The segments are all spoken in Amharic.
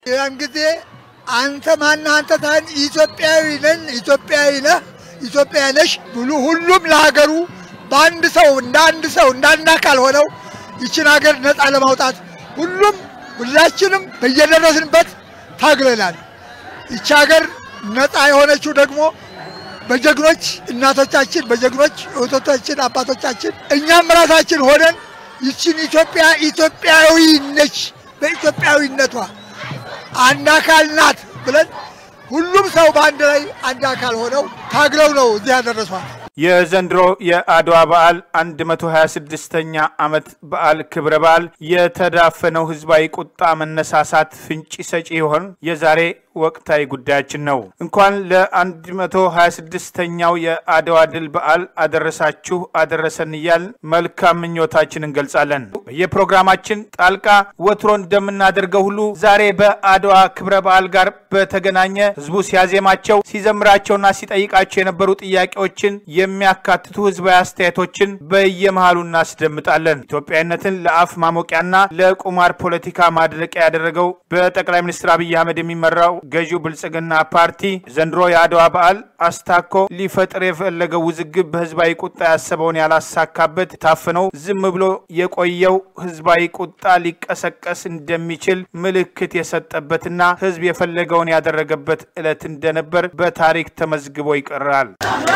ያን ጊዜ አንተ ማነህ አንተ ታን ኢትዮጵያዊ ነን ኢትዮጵያዊ ነህ ኢትዮጵያ ነሽ ብሉ ሁሉም ለሀገሩ በአንድ ሰው እንደ አንድ ሰው እንደ አንድ አካል ሆነው ይችን ሀገር ነፃ ለማውጣት ሁሉም ሁላችንም በየደረስንበት ታግለናል። ይቺ ሀገር ነፃ የሆነችው ደግሞ በጀግኖች እናቶቻችን፣ በጀግኖች እህቶቻችን፣ አባቶቻችን እኛም ራሳችን ሆነን ይችን ኢትዮጵያ ኢትዮጵያዊ ነች በኢትዮጵያዊነቷ አንድ አካል ናት ብለን ሁሉም ሰው በአንድ ላይ አንድ አካል ሆነው ታግለው ነው እዚህ ያደረሷል። የዘንድሮ የአድዋ በዓል 126ኛ ዓመት በዓል ክብረ በዓል የተዳፈነው ህዝባዊ ቁጣ መነሳሳት ፍንጭ ሰጪ ይሆን? የዛሬ ወቅታዊ ጉዳያችን ነው። እንኳን ለ126ኛው የአድዋ ድል በዓል አደረሳችሁ አደረሰን እያል መልካም ምኞታችን እንገልጻለን። በየፕሮግራማችን ጣልቃ ወትሮ እንደምናደርገው ሁሉ ዛሬ በአድዋ ክብረ በዓል ጋር በተገናኘ ህዝቡ ሲያዜማቸው ሲዘምራቸውና ሲጠይቃቸው የነበሩ ጥያቄዎችን የሚያካትቱ ህዝባዊ አስተያየቶችን በየመሃሉ እናስደምጣለን። ኢትዮጵያዊነትን ለአፍ ማሞቂያና ለቁማር ፖለቲካ ማድረቂያ ያደረገው በጠቅላይ ሚኒስትር አብይ አህመድ የሚመራው ገዢው ብልጽግና ፓርቲ ዘንድሮ የአድዋ በዓል አስታኮ ሊፈጥር የፈለገው ውዝግብ በህዝባዊ ቁጣ ያሰበውን ያላሳካበት ታፍነው ዝም ብሎ የቆየው ህዝባዊ ቁጣ ሊቀሰቀስ እንደሚችል ምልክት የሰጠበትና ህዝብ የፈለገውን ያደረገበት ዕለት እንደነበር በታሪክ ተመዝግቦ ይቀራል።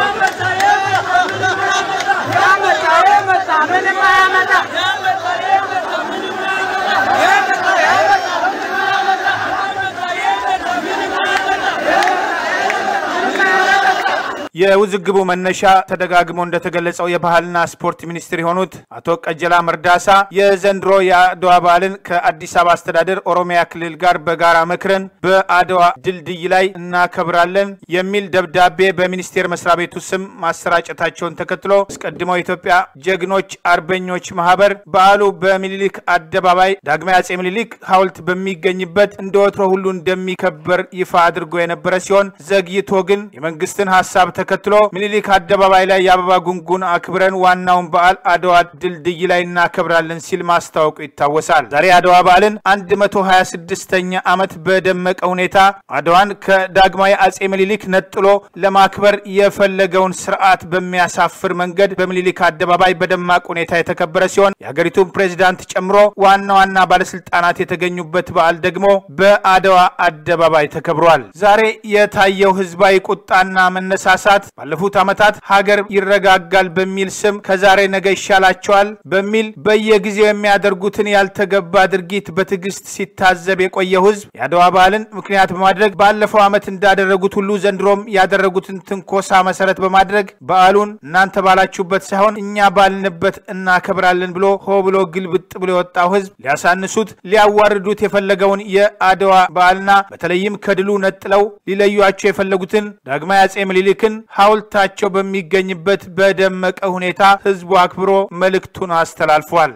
የውዝግቡ መነሻ ተደጋግሞ እንደተገለጸው የባህልና ስፖርት ሚኒስትር የሆኑት አቶ ቀጀላ መርዳሳ የዘንድሮ የአድዋ በዓልን ከአዲስ አበባ አስተዳደር ኦሮሚያ ክልል ጋር በጋራ መክረን በአድዋ ድልድይ ላይ እናከብራለን የሚል ደብዳቤ በሚኒስቴር መስሪያ ቤቱ ስም ማሰራጨታቸውን ተከትሎ አስቀድመው የኢትዮጵያ ጀግኖች አርበኞች ማህበር በዓሉ በሚኒሊክ አደባባይ ዳግማዊ አጼ ሚኒሊክ ሐውልት በሚገኝበት እንደ ወትሮ ሁሉ እንደሚከበር ይፋ አድርጎ የነበረ ሲሆን ዘግይቶ ግን የመንግስትን ሀሳብ ተከትሎ ሚኒሊክ አደባባይ ላይ የአበባ ጉንጉን አክብረን ዋናውን በዓል አድዋ ድልድይ ላይ እናከብራለን ሲል ማስታወቁ ይታወሳል። ዛሬ አድዋ በዓልን 126ኛ ዓመት በደመቀ ሁኔታ አድዋን ከዳግማዊ አጼ ሚኒሊክ ነጥሎ ለማክበር የፈለገውን ስርዓት በሚያሳፍር መንገድ በሚኒሊክ አደባባይ በደማቅ ሁኔታ የተከበረ ሲሆን የሀገሪቱን ፕሬዚዳንት ጨምሮ ዋና ዋና ባለስልጣናት የተገኙበት በዓል ደግሞ በአድዋ አደባባይ ተከብሯል። ዛሬ የታየው ህዝባዊ ቁጣና መነሳሳት ባለፉት ዓመታት ሀገር ይረጋጋል በሚል ስም ከዛሬ ነገ ይሻላቸዋል በሚል በየጊዜው የሚያደርጉትን ያልተገባ ድርጊት በትዕግስት ሲታዘብ የቆየው ህዝብ የአድዋ በዓልን ምክንያት በማድረግ ባለፈው ዓመት እንዳደረጉት ሁሉ ዘንድሮም ያደረጉትን ትንኮሳ መሰረት በማድረግ በዓሉን እናንተ ባላችሁበት ሳይሆን እኛ ባልንበት እናከብራለን ብሎ ሆ ብሎ ግልብጥ ብሎ የወጣው ህዝብ ሊያሳንሱት ሊያዋርዱት የፈለገውን የአድዋ በዓልና በተለይም ከድሉ ነጥለው ሊለዩቸው የፈለጉትን ዳግማዊ አጼ ምኒልክን ሐውልታቸው በሚገኝበት በደመቀ ሁኔታ ህዝቡ አክብሮ መልእክቱን አስተላልፏል።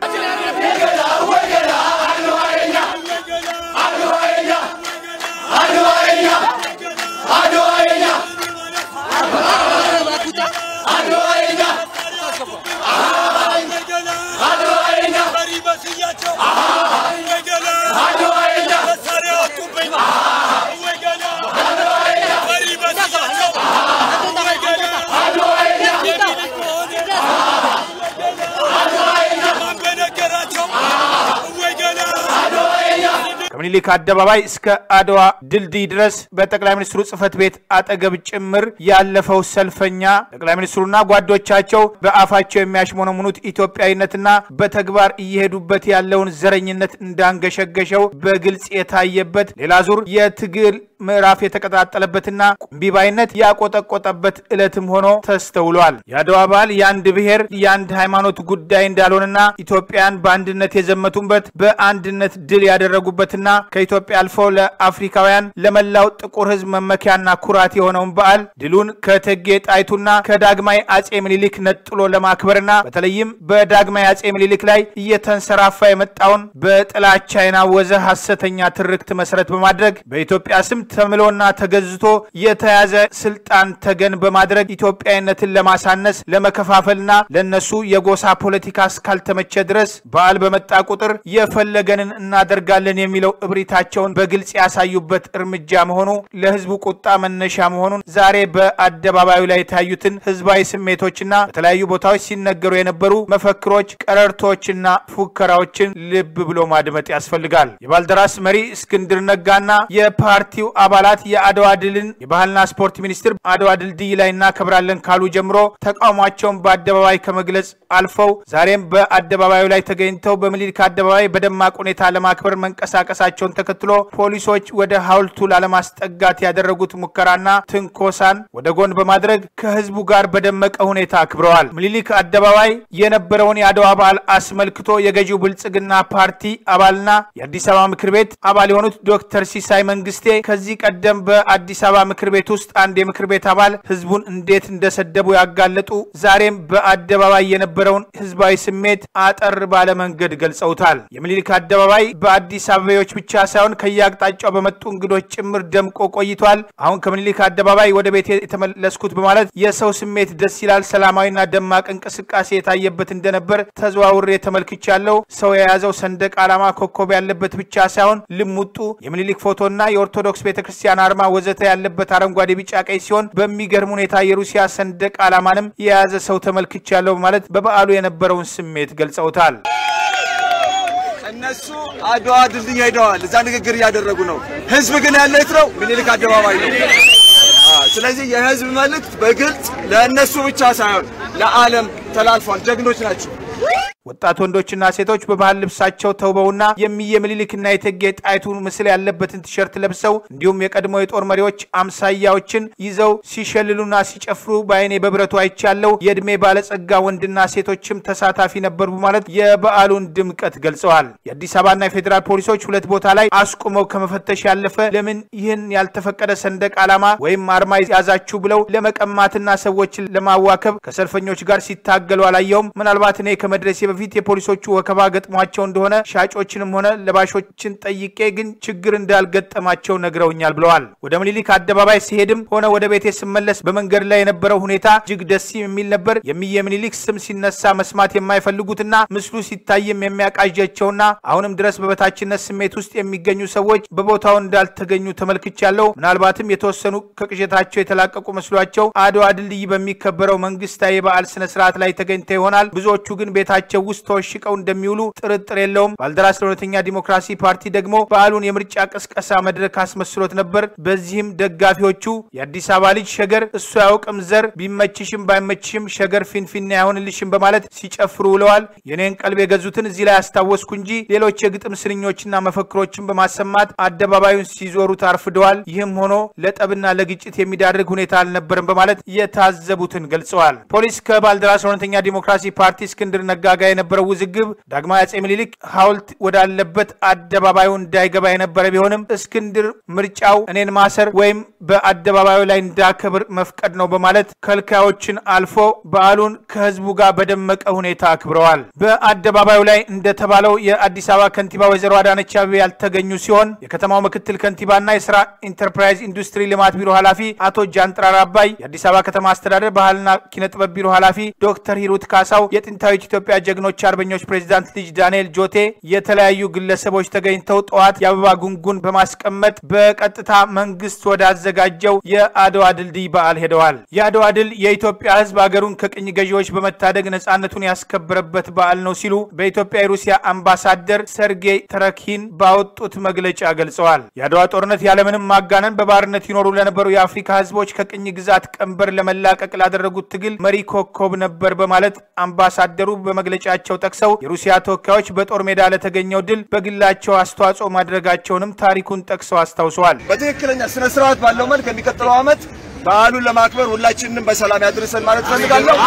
ከምኒልክ አደባባይ እስከ አድዋ ድልድይ ድረስ በጠቅላይ ሚኒስትሩ ጽህፈት ቤት አጠገብ ጭምር ያለፈው ሰልፈኛ ጠቅላይ ሚኒስትሩና ጓዶቻቸው በአፋቸው የሚያሽሞነሙኑት ኢትዮጵያዊነትና በተግባር እየሄዱበት ያለውን ዘረኝነት እንዳንገሸገሸው በግልጽ የታየበት ሌላ ዙር የትግል ምዕራፍ የተቀጣጠለበትና ቁምቢባይነት ያቆጠቆጠበት ዕለትም ሆኖ ተስተውሏል። የአድዋ በዓል የአንድ ብሔር የአንድ ሃይማኖት ጉዳይ እንዳልሆነና ኢትዮጵያን በአንድነት የዘመቱበት በአንድነት ድል ያደረጉበትና ከኢትዮጵያ አልፎ ለአፍሪካውያን ለመላው ጥቁር ሕዝብ መመኪያና ኩራት የሆነውን በዓል ድሉን ከእቴጌ ጣይቱና ከዳግማዊ አጼ ምኒልክ ነጥሎ ለማክበርና በተለይም በዳግማዊ አጼ ምኒልክ ላይ እየተንሰራፋ የመጣውን በጥላቻ የናወዘ ሐሰተኛ ትርክት መሰረት በማድረግ በኢትዮጵያ ስም ተምሎና ተገዝቶ የተያዘ ስልጣን ተገን በማድረግ ኢትዮጵያዊነትን ለማሳነስ ለመከፋፈልና ለነሱ የጎሳ ፖለቲካ እስካልተመቸ ድረስ በዓል በመጣ ቁጥር የፈለገንን እናደርጋለን የሚለው እብሪታቸውን በግልጽ ያሳዩበት እርምጃ መሆኑ ለህዝቡ ቁጣ መነሻ መሆኑን ዛሬ በአደባባዩ ላይ የታዩትን ህዝባዊ ስሜቶችና በተለያዩ ቦታዎች ሲነገሩ የነበሩ መፈክሮች፣ ቀረርቶችና ፉከራዎችን ልብ ብሎ ማድመጥ ያስፈልጋል። የባልደራስ መሪ እስክንድር ነጋና የፓርቲው አባላት የአድዋ ድልን የባህልና ስፖርት ሚኒስትር አድዋ ድልድይ ላይ እናከብራለን ካሉ ጀምሮ ተቃውሟቸውን በአደባባይ ከመግለጽ አልፈው ዛሬም በአደባባዩ ላይ ተገኝተው በምኒልክ አደባባይ በደማቅ ሁኔታ ለማክበር መንቀሳቀሳቸውን ተከትሎ ፖሊሶች ወደ ሐውልቱ ላለማስጠጋት ያደረጉት ሙከራና ትንኮሳን ወደ ጎን በማድረግ ከህዝቡ ጋር በደመቀ ሁኔታ አክብረዋል። ምኒልክ አደባባይ የነበረውን የአድዋ በዓል አስመልክቶ የገዢው ብልጽግና ፓርቲ አባልና የአዲስ አበባ ምክር ቤት አባል የሆኑት ዶክተር ሲሳይ መንግስቴ ከዚህ ቀደም በአዲስ አበባ ምክር ቤት ውስጥ አንድ የምክር ቤት አባል ህዝቡን እንዴት እንደሰደቡ ያጋለጡ ዛሬም በአደባባይ የነበረውን ህዝባዊ ስሜት አጠር ባለ መንገድ ገልጸውታል። የምኒልክ አደባባይ በአዲስ አበባዎች ብቻ ሳይሆን ከየአቅጣጫው በመጡ እንግዶች ጭምር ደምቆ ቆይቷል። አሁን ከምኒልክ አደባባይ ወደ ቤት የተመለስኩት በማለት የሰው ስሜት ደስ ይላል፣ ሰላማዊና ደማቅ እንቅስቃሴ የታየበት እንደነበር ተዘዋውሬ ተመልክቻለሁ። ሰው የያዘው ሰንደቅ ዓላማ ኮከብ ያለበት ብቻ ሳይሆን ልሙጡ የምኒልክ ፎቶና የኦርቶዶክስ ቤተክርስቲያን አርማ ወዘተ ያለበት አረንጓዴ፣ ቢጫ፣ ቀይ ሲሆን በሚገርም ሁኔታ የሩሲያ ሰንደቅ ዓላማንም የያዘ ሰው ተመልክቻለሁ በማለት በበዓሉ የነበረውን ስሜት ገልጸውታል። እነሱ አድዋ ድልድይ ሄደዋል። እዛ ንግግር እያደረጉ ነው። ህዝብ ግን ያለ የት ነው? ምኒልክ አደባባይ ነው። ስለዚህ የህዝብ መልእክት በግልጽ ለእነሱ ብቻ ሳይሆን ለዓለም ተላልፏል። ጀግኖች ናቸው። ወጣት ወንዶችና ሴቶች በባህል ልብሳቸው ተውበውና የሚየ ምኒልክና የእቴጌ ጣይቱ ምስል ያለበትን ቲሸርት ለብሰው እንዲሁም የቀድሞ የጦር መሪዎች አምሳያዎችን ይዘው ሲሸልሉና ሲጨፍሩ በአይኔ በብረቱ አይቻለው። የዕድሜ ባለጸጋ ወንድና ሴቶችም ተሳታፊ ነበሩ በማለት የበዓሉን ድምቀት ገልጸዋል። የአዲስ አበባና የፌዴራል ፖሊሶች ሁለት ቦታ ላይ አስቁመው ከመፈተሽ ያለፈ ለምን ይህን ያልተፈቀደ ሰንደቅ ዓላማ ወይም አርማ ያዛችሁ ብለው ለመቀማትና ሰዎችን ለማዋከብ ከሰልፈኞች ጋር ሲታገሉ አላየውም። ምናልባት እኔ ከመድረሴ በፊት የፖሊሶቹ ወከባ ገጥሟቸው እንደሆነ ሻጮችንም ሆነ ለባሾችን ጠይቄ ግን ችግር እንዳልገጠማቸው ነግረውኛል ብለዋል። ወደ ምኒልክ አደባባይ ሲሄድም ሆነ ወደ ቤቴ ስመለስ በመንገድ ላይ የነበረው ሁኔታ እጅግ ደስ የሚል ነበር። የሚየ ምኒልክ ስም ሲነሳ መስማት የማይፈልጉትና ምስሉ ሲታይም የሚያቃዣቸውና አሁንም ድረስ በበታችነት ስሜት ውስጥ የሚገኙ ሰዎች በቦታው እንዳልተገኙ ተመልክቻለሁ። ምናልባትም የተወሰኑ ከቅዠታቸው የተላቀቁ መስሏቸው አድዋ ድልድይ በሚከበረው መንግስታዊ የበዓል ስነስርዓት ላይ ተገኝተው ይሆናል። ብዙዎቹ ግን ቤታቸው ውስጥ ተወሽቀው እንደሚውሉ ጥርጥር የለውም። ባልደራስ ለእውነተኛ ዲሞክራሲ ፓርቲ ደግሞ በዓሉን የምርጫ ቅስቀሳ መድረክ አስመስሎት ነበር። በዚህም ደጋፊዎቹ የአዲስ አበባ ልጅ ሸገር እሱ ያውቅም ዘር ቢመችሽም ባይመችሽም ሸገር ፊንፊኔ አይሆንልሽም በማለት ሲጨፍሩ ውለዋል። የኔን ቀልብ የገዙትን እዚህ ላይ አስታወስኩ እንጂ ሌሎች የግጥም ስንኞችና መፈክሮችን በማሰማት አደባባዩን ሲዞሩት አርፍደዋል። ይህም ሆኖ ለጠብና ለግጭት የሚዳርግ ሁኔታ አልነበርም በማለት የታዘቡትን ገልጸዋል። ፖሊስ ከባልደራስ ለእውነተኛ ዲሞክራሲ ፓርቲ እስክንድር ነጋ ጋር የነበረው ውዝግብ ዳግማዊ አጼ ምኒልክ ሐውልት ወዳለበት አደባባዩ እንዳይገባ የነበረ ቢሆንም እስክንድር ምርጫው እኔን ማሰር ወይም በአደባባዩ ላይ እንዳከብር መፍቀድ ነው በማለት ከልካዮችን አልፎ በዓሉን ከህዝቡ ጋር በደመቀ ሁኔታ አክብረዋል። በአደባባዩ ላይ እንደተባለው የአዲስ አበባ ከንቲባ ወይዘሮ አዳነች አቤቤ ያልተገኙ ሲሆን የከተማው ምክትል ከንቲባና የስራ ኢንተርፕራይዝ ኢንዱስትሪ ልማት ቢሮ ኃላፊ አቶ ጃንጥራር አባይ፣ የአዲስ አበባ ከተማ አስተዳደር ባህልና ኪነጥበብ ቢሮ ኃላፊ ዶክተር ሂሩት ካሳው፣ የጥንታዊት ኢትዮጵያ ጀግኖች አርበኞች ፕሬዚዳንት ልጅ ዳንኤል ጆቴ የተለያዩ ግለሰቦች ተገኝተው ጠዋት የአበባ ጉንጉን በማስቀመጥ በቀጥታ መንግስት ወዳዘጋጀው የአድዋ ድልድይ በዓል ሄደዋል። የአድዋ ድል የኢትዮጵያ ህዝብ አገሩን ከቅኝ ገዢዎች በመታደግ ነጻነቱን ያስከበረበት በዓል ነው ሲሉ በኢትዮጵያ የሩሲያ አምባሳደር ሰርጌይ ተረኪን ባወጡት መግለጫ ገልጸዋል። የአድዋ ጦርነት ያለምንም ማጋነን በባርነት ይኖሩ ለነበሩ የአፍሪካ ህዝቦች ከቅኝ ግዛት ቀንበር ለመላቀቅ ላደረጉት ትግል መሪ ኮከብ ነበር በማለት አምባሳደሩ በመግለጫቸው ጠቅሰው የሩሲያ ተወካዮች በጦር ሜዳ ለተገኘው ድል በግላቸው አስተዋጽኦ ማድረጋቸውንም ታሪኩን ጠቅሰው አስታውሰዋል። በትክክለኛ ስነ ስርዓት ባለው መልክ የሚቀጥለው ዓመት በዓሉን ለማክበር ሁላችንንም በሰላም ያድርሰን ማለት ፈልጋለሁ።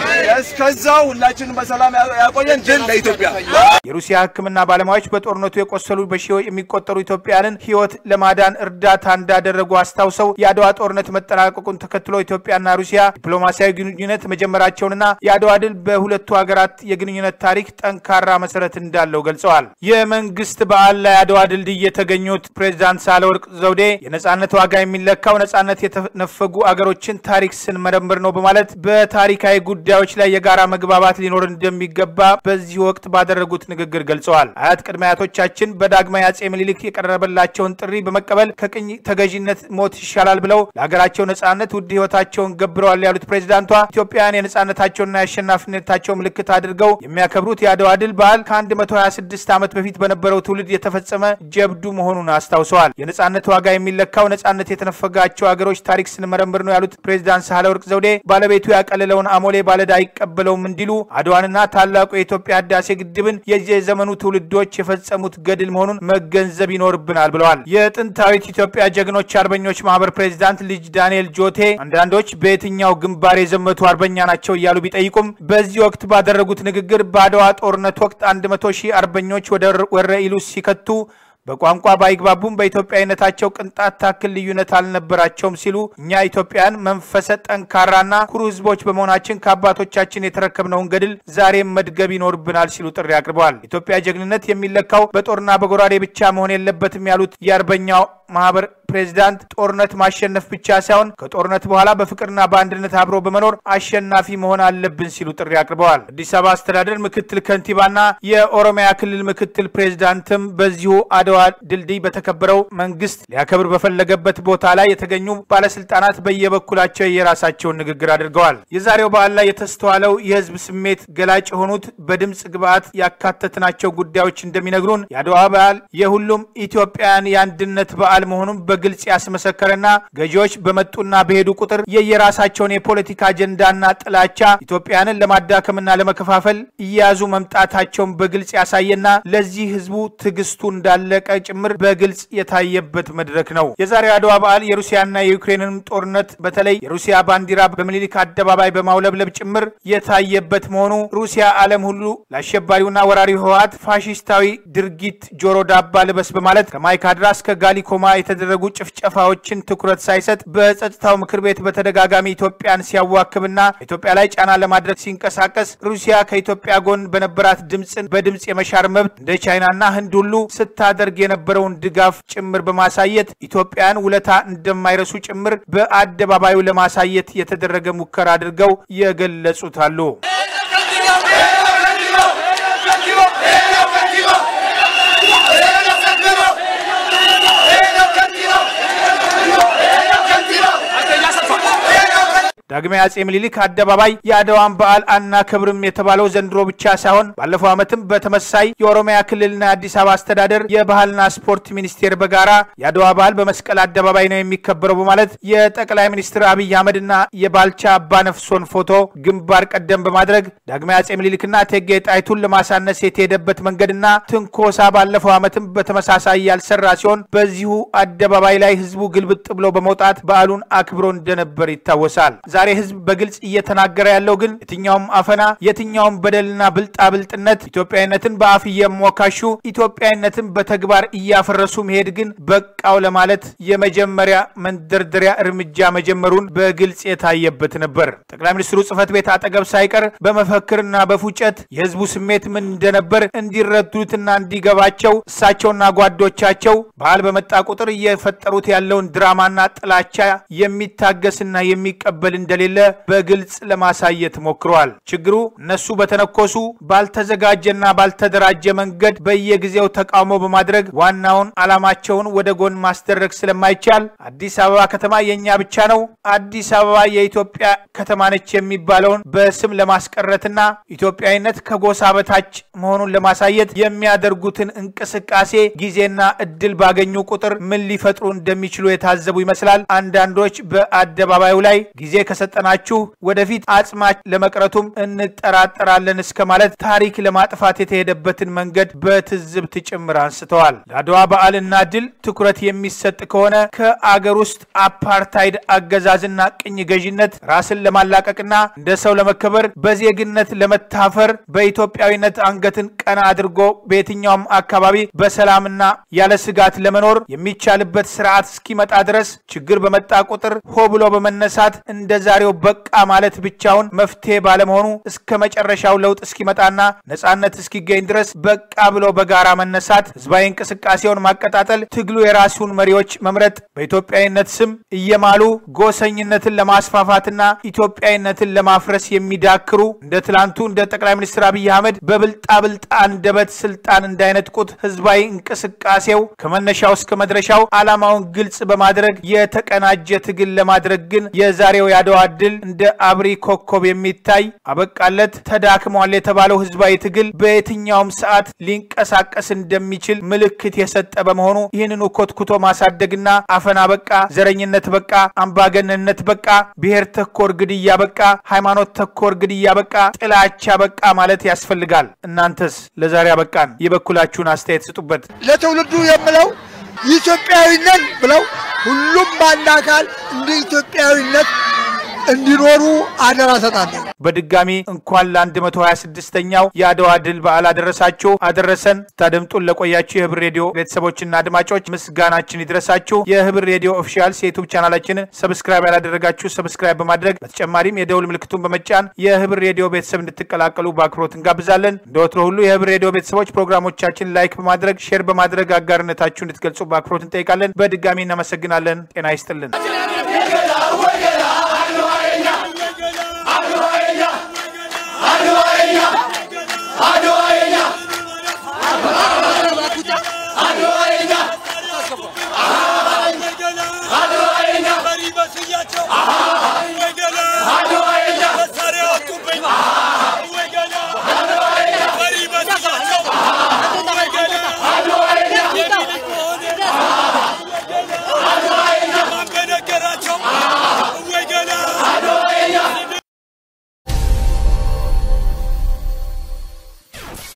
እስከዛው ሁላችንም በሰላም ያቆየን። ድል ለኢትዮጵያ። የሩሲያ ሕክምና ባለሙያዎች በጦርነቱ የቆሰሉ በሺዎች የሚቆጠሩ ኢትዮጵያውያንን ሕይወት ለማዳን እርዳታ እንዳደረጉ አስታውሰው የአድዋ ጦርነት መጠናቀቁን ተከትሎ ኢትዮጵያና ሩሲያ ዲፕሎማሲያዊ ግንኙነት መጀመራቸውንና የአድዋ ድል በሁለቱ ሀገራት የግንኙነት ታሪክ ጠንካራ መሰረት እንዳለው ገልጸዋል። የመንግስት በዓል ላይ አድዋ ድልድይ የተገኙት ፕሬዚዳንት ሳህለወርቅ ዘውዴ የነጻነት ዋጋ የሚለካው ነጻነት የተነፈጉ አገሮችን ታሪክ ስንመረምር ነው በማለት በታሪካዊ ጉዳዮች ላይ የጋራ መግባባት ሊኖር እንደሚገባ በዚህ ወቅት ባደረጉት ንግግር ገልጸዋል። አያት ቅድመ አያቶቻችን በዳግማዊ አጼ ምኒልክ የቀረበላቸውን ጥሪ በመቀበል ከቅኝ ተገዥነት ሞት ይሻላል ብለው ለሀገራቸው ነጻነት ውድ ህይወታቸውን ገብረዋል ያሉት ፕሬዚዳንቷ ኢትዮጵያውያን የነጻነታቸውና የአሸናፊነታቸው ምልክት አድርገው የሚያከብሩት የአድዋ ድል በዓል ከ126 ዓመት በፊት በነበረው ትውልድ የተፈጸመ ጀብዱ መሆኑን አስታውሰዋል። የነጻነት ዋጋ የሚለካው ነጻነት የተነፈጋቸው ሀገሮች ታሪክ ስንመረምር ነው ያሉት ፕሬዚዳንት ሳህለወርቅ ዘውዴ ባለቤቱ ያቀለለውን አሞሌ ባለዕዳ አይቀበለውም እንዲሉ አድዋንና ታላቁ የኢትዮጵያ ህዳሴ ግድብን የየዘመኑ ትውልዶች የፈጸሙት ገድል መሆኑን መገንዘብ ይኖርብናል ብለዋል። የጥንታዊት ኢትዮጵያ ጀግኖች አርበኞች ማህበር ፕሬዚዳንት ልጅ ዳንኤል ጆቴ አንዳንዶች በየትኛው ግንባር የዘመቱ አርበኛ ናቸው እያሉ ቢጠይቁም በዚህ ወቅት ባደረጉት ንግግር በአድዋ ጦርነት ወቅት አንድ መቶ ሺህ አርበኞች ወደ ወረ ኢሉ ሲከቱ በቋንቋ ባይግባቡም በኢትዮጵያዊነታቸው ቅንጣት ታክል ልዩነት አልነበራቸውም ሲሉ እኛ ኢትዮጵያን መንፈሰ ጠንካራና ኩሩ ህዝቦች በመሆናችን ከአባቶቻችን የተረከብነውን ገድል ዛሬም መድገብ ይኖርብናል ሲሉ ጥሪ አቅርበዋል። ኢትዮጵያ ጀግንነት የሚለካው በጦርና በጎራዴ ብቻ መሆን የለበትም ያሉት የአርበኛው ማህበር ፕሬዚዳንት ጦርነት ማሸነፍ ብቻ ሳይሆን ከጦርነት በኋላ በፍቅርና በአንድነት አብሮ በመኖር አሸናፊ መሆን አለብን ሲሉ ጥሪ አቅርበዋል። አዲስ አበባ አስተዳደር ምክትል ከንቲባና የኦሮሚያ ክልል ምክትል ፕሬዚዳንትም በዚሁ አድዋ ድልድይ በተከበረው መንግስት ሊያከብር በፈለገበት ቦታ ላይ የተገኙ ባለስልጣናት በየበኩላቸው የራሳቸውን ንግግር አድርገዋል። የዛሬው በዓል ላይ የተስተዋለው የህዝብ ስሜት ገላጭ የሆኑት በድምፅ ግብዓት ያካተትናቸው ጉዳዮች እንደሚነግሩን የአድዋ በዓል የሁሉም ኢትዮጵያውያን የአንድነት በዓል መሆኑን በግልጽ ያስመሰከረና ገዢዎች በመጡና በሄዱ ቁጥር የየራሳቸውን የፖለቲካ አጀንዳና ጥላቻ ኢትዮጵያንን ለማዳከምና ለመከፋፈል እየያዙ መምጣታቸውን በግልጽ ያሳየና ለዚህ ህዝቡ ትዕግስቱ እንዳለቀ ጭምር በግልጽ የታየበት መድረክ ነው። የዛሬው አድዋ በዓል የሩሲያና የዩክሬንን ጦርነት በተለይ የሩሲያ ባንዲራ በምኒልክ አደባባይ በማውለብለብ ጭምር የታየበት መሆኑ ሩሲያ ዓለም ሁሉ ለአሸባሪውና ወራሪው ህወሓት ፋሽስታዊ ድርጊት ጆሮ ዳባ ልበስ በማለት ከማይካድራ እስከ ጋሊኮማ የተደረጉ ጭፍጨፋዎችን ትኩረት ሳይሰጥ በጸጥታው ምክር ቤት በተደጋጋሚ ኢትዮጵያን ሲያዋክብና ኢትዮጵያ ላይ ጫና ለማድረግ ሲንቀሳቀስ ሩሲያ ከኢትዮጵያ ጎን በነበራት ድምፅን በድምፅ የመሻር መብት እንደ ቻይናና ህንድ ሁሉ ስታደርግ የነበረውን ድጋፍ ጭምር በማሳየት ኢትዮጵያን ውለታ እንደማይረሱ ጭምር በአደባባዩ ለማሳየት የተደረገ ሙከራ አድርገው የገለጹት አሉ። ዳግማዊ አጼ ምኒልክ አደባባይ የአድዋን በዓል አናከብርም የተባለው ዘንድሮ ብቻ ሳይሆን ባለፈው ዓመትም በተመሳይ የኦሮሚያ ክልልና የአዲስ አበባ አስተዳደር የባህልና ስፖርት ሚኒስቴር በጋራ የአድዋ በዓል በመስቀል አደባባይ ነው የሚከበረው በማለት የጠቅላይ ሚኒስትር አብይ አህመድና የባልቻ አባነፍሶን ፎቶ ግንባር ቀደም በማድረግ ዳግማዊ አጼ ምኒልክና እቴጌ ጣይቱን ለማሳነስ የተሄደበት መንገድና ትንኮሳ ባለፈው ዓመትም በተመሳሳይ ያልሰራ ሲሆን በዚሁ አደባባይ ላይ ህዝቡ ግልብጥ ብሎ በመውጣት በዓሉን አክብሮ እንደነበር ይታወሳል። ዛሬ ህዝብ በግልጽ እየተናገረ ያለው ግን የትኛውም አፈና፣ የትኛውም በደልና ብልጣብልጥነት ኢትዮጵያዊነትን በአፍ እየሞካሹ ኢትዮጵያዊነትን በተግባር እያፈረሱ መሄድ ግን በቃው ለማለት የመጀመሪያ መንደርደሪያ እርምጃ መጀመሩን በግልጽ የታየበት ነበር። ጠቅላይ ሚኒስትሩ ጽህፈት ቤት አጠገብ ሳይቀር በመፈክርና በፉጨት የህዝቡ ስሜት ምን እንደነበር እንዲረዱትና እንዲገባቸው እሳቸውና ጓዶቻቸው በዓል በመጣ ቁጥር እየፈጠሩት ያለውን ድራማና ጥላቻ የሚታገስና የሚቀበል እንደሌለ በግልጽ ለማሳየት ሞክረዋል። ችግሩ እነሱ በተነኮሱ ባልተዘጋጀና ባልተደራጀ መንገድ በየጊዜው ተቃውሞ በማድረግ ዋናውን ዓላማቸውን ወደ ጎን ማስደረግ ስለማይቻል አዲስ አበባ ከተማ የእኛ ብቻ ነው፣ አዲስ አበባ የኢትዮጵያ ከተማ ነች የሚባለውን በስም ለማስቀረትና ኢትዮጵያዊነት ከጎሳ በታች መሆኑን ለማሳየት የሚያደርጉትን እንቅስቃሴ ጊዜና እድል ባገኙ ቁጥር ምን ሊፈጥሩ እንደሚችሉ የታዘቡ ይመስላል። አንዳንዶች በአደባባዩ ላይ ጊዜ ከሰጠናችሁ ወደፊት አጽማች ለመቅረቱም እንጠራጠራለን እስከ ማለት ታሪክ ለማጥፋት የተሄደበትን መንገድ በትዝብት ጭምር አንስተዋል። ለአድዋ በዓልና ድል ትኩረት የሚሰጥ ከሆነ ከአገር ውስጥ አፓርታይድ አገዛዝና ቅኝ ገዥነት ራስን ለማላቀቅና እንደ ሰው ለመከበር በዜግነት ለመታፈር በኢትዮጵያዊነት አንገትን ቀና አድርጎ በየትኛውም አካባቢ በሰላምና ያለ ስጋት ለመኖር የሚቻልበት ስርዓት እስኪመጣ ድረስ ችግር በመጣ ቁጥር ሆ ብሎ በመነሳት እንደ ዛሬው በቃ ማለት ብቻውን መፍትሄ ባለመሆኑ እስከ መጨረሻው ለውጥ እስኪመጣና ነጻነት እስኪገኝ ድረስ በቃ ብሎ በጋራ መነሳት፣ ህዝባዊ እንቅስቃሴውን ማቀጣጠል፣ ትግሉ የራሱን መሪዎች መምረጥ፣ በኢትዮጵያዊነት ስም እየማሉ ጎሰኝነትን ለማስፋፋትና ኢትዮጵያዊነትን ለማፍረስ የሚዳክሩ እንደ ትላንቱ እንደ ጠቅላይ ሚኒስትር አብይ አህመድ በብልጣብልጥ አንደበት ስልጣን እንዳይነጥቁት ህዝባዊ እንቅስቃሴው ከመነሻው እስከ መድረሻው ዓላማውን ግልጽ በማድረግ የተቀናጀ ትግል ለማድረግ ግን የዛሬው የአድዋ ድል እንደ አብሪ ኮከብ የሚታይ አበቃለት ተዳክሟል የተባለው ህዝባዊ ትግል በየትኛውም ሰዓት ሊንቀሳቀስ እንደሚችል ምልክት የሰጠ በመሆኑ ይህንኑ ኮትኩቶ ማሳደግና አፈና በቃ፣ ዘረኝነት በቃ፣ አምባገነንነት በቃ፣ ብሔር ተኮር ግድያ በቃ፣ ሃይማኖት ተኮር ግድያ በቃ፣ ጥላቻ በቃ ማለት ያስፈልጋል። እናንተስ ለዛሬ አበቃን የበኩላችሁን አስተያየት ስጡበት። ለትውልዱ የምለው ኢትዮጵያዊነት ብለው ሁሉም በአንድ አካል እንደ ኢትዮጵያዊነት እንዲኖሩ አደራ ሰጣለሁ። በድጋሚ እንኳን ለ126ኛው የአድዋ ድል በዓል አደረሳችሁ አደረሰን። ስታደምጡን ለቆያችሁ የህብር ሬዲዮ ቤተሰቦችና አድማጮች ምስጋናችን ይድረሳችሁ። የህብር ሬዲዮ ኦፊሻልስ የዩቱብ ቻናላችንን ሰብስክራይብ ያላደረጋችሁ ሰብስክራይብ በማድረግ በተጨማሪም የደውል ምልክቱን በመጫን የህብር ሬዲዮ ቤተሰብ እንድትቀላቀሉ በአክብሮት እንጋብዛለን። እንደ ወትሮ ሁሉ የህብር ሬዲዮ ቤተሰቦች ፕሮግራሞቻችን ላይክ በማድረግ ሼር በማድረግ አጋርነታችሁ እንድትገልጹ በአክብሮት እንጠይቃለን። በድጋሚ እናመሰግናለን። ጤና ይስጥልን።